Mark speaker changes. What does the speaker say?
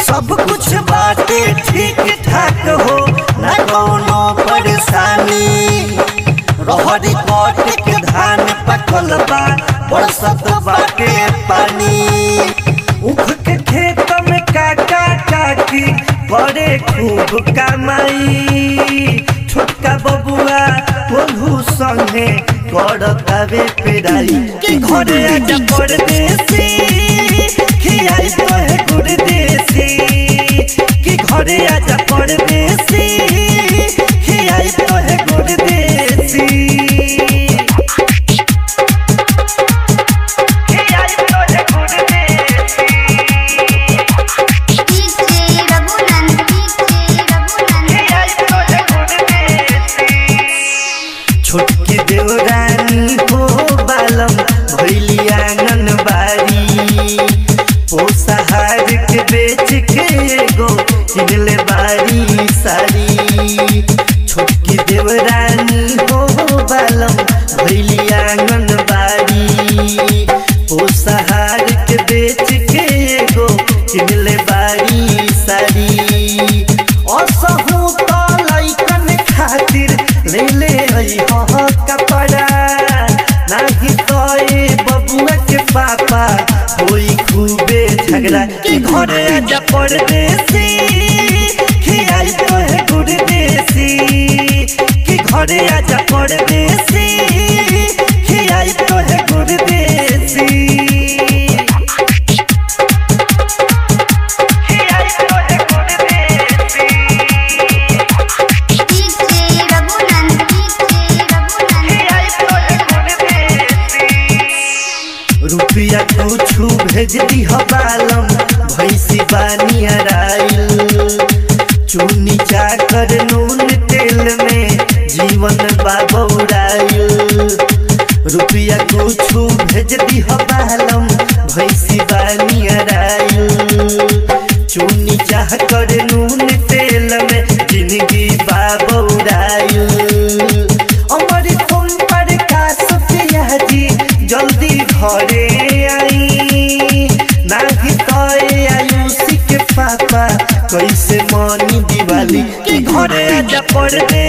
Speaker 1: सब कुछ बाटे ठीक ठाक हो ना कौनो परेशानी रहरी कट के धान पकल बा बरसत बाटे पानी उख के खेत में काका काकी बड़े खूब कमाई छोटका बबुआ बोलू संगे करतावे पेराई कि घरे आजा परदेसी खियाई तोहे गुड़ देसी कि घरे आजा परदेसी खियाई तोहे गुड़ देसी खियाई तोहे गुड़ देसी
Speaker 2: डीजे रघुनंद डीजे रघुनंद
Speaker 1: छोटकी देवरानी हो बालम भैली आंगनबाड़ी पोसहार के बेच के एगो किनले बारी साड़ी छोटकी देवरानी हो बालम भैली आंगनबाड़ी पोसहार के बेच के एगो किनले बारी साड़ी असहु त लैकन खातिर ले ले आई हो कपड़ा नाही तो ए बबुआ के पापा होई खूबे झगड़ा कि घरे आजा परदेसी खियाई तो है गुड़ देसी कि घरे आजा परदेसी खियाई तो है गुड़ देसी खियाई तो है गुड़ देसी
Speaker 2: डीजे रघुनंद डीजे रघुनंद
Speaker 1: रुपया कुछु भेज दी बालम भैंसी बानी अराइल चूनी चाकर नून तेल में जीवन बाबौराइल रुपया कुछु भेज दी बालम भैंसी बानी अराइल चूनी चाकर नून तेल में जिंदगी बाबौराइल अमर तुम पर का सफिया जी जल्दी घरे आई नाही तो आयुषी के पापा कैसे मनी दिवाली कि घरे आजा परदे